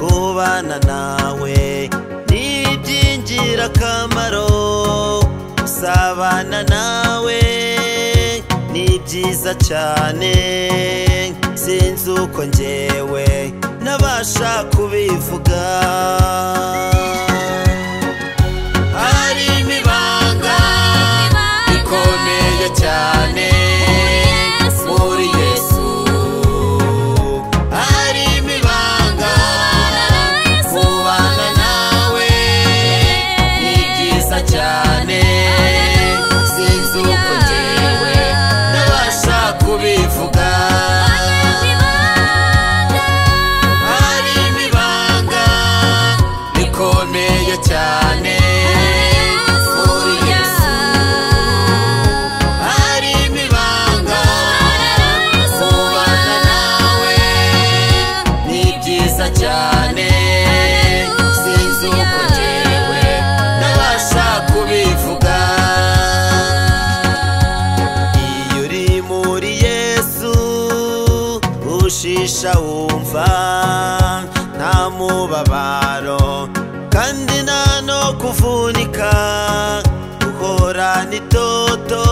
gukorana nawe ni iby'ingirakamaro gusabana nawe ni byiza cyane sinzi uko ngewe nabasha kubivuga hari imibanga ikomeye cyane muri yesu hari imibanga kubana nawe ni byiza cyane sinzi uko ngewe nabasha kubivuga hari imibanga ikomeye cyane muri yesu hari imibanga kubana nawe ni byiza cyane sinzi uko ngewe nabasha kubivuga iyo uri muri yesu ushisha wumva nta mubabaro kandi nta no kuvunika uhorana itoto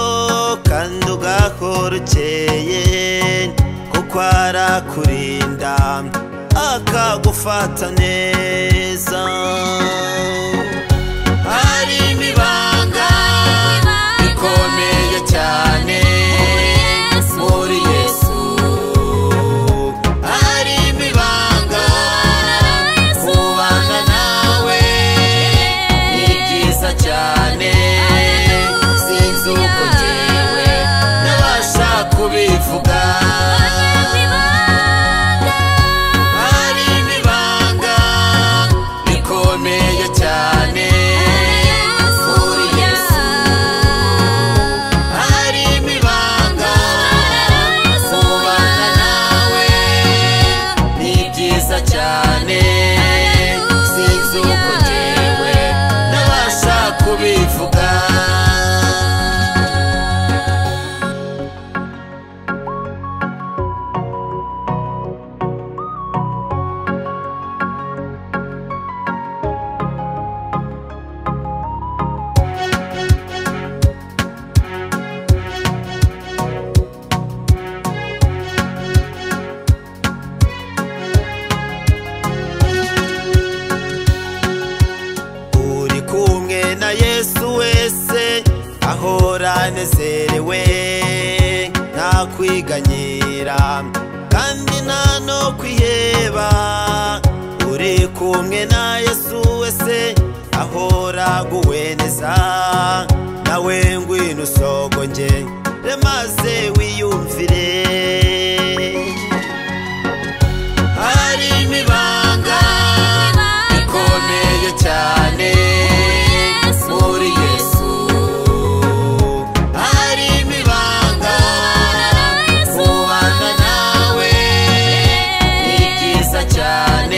kandi ugahora ukeye kuko arakurinda akagufata neza hari imibanga ikomeye cyane muri yesu hari imibanga kubana nawe ni byiza cyane sinzi uko ngewe nabasha kubivuga hari imibanga ikomeye cyane muri yesu hari imibanga kubana nawe ni byiza cyane sinzi uko ngewe nabasha kubivuga uri kumwe na yesu wese ahora anezerewe nta kwiganyira kandi nta no kwiheba uri kumwe na yesu wese ahora aguweneza nawe ngwino usogonge maze wiyumvire hari imibanga ikomeye cyane muri yesu hari imibanga kubana nawe ni byiza cyane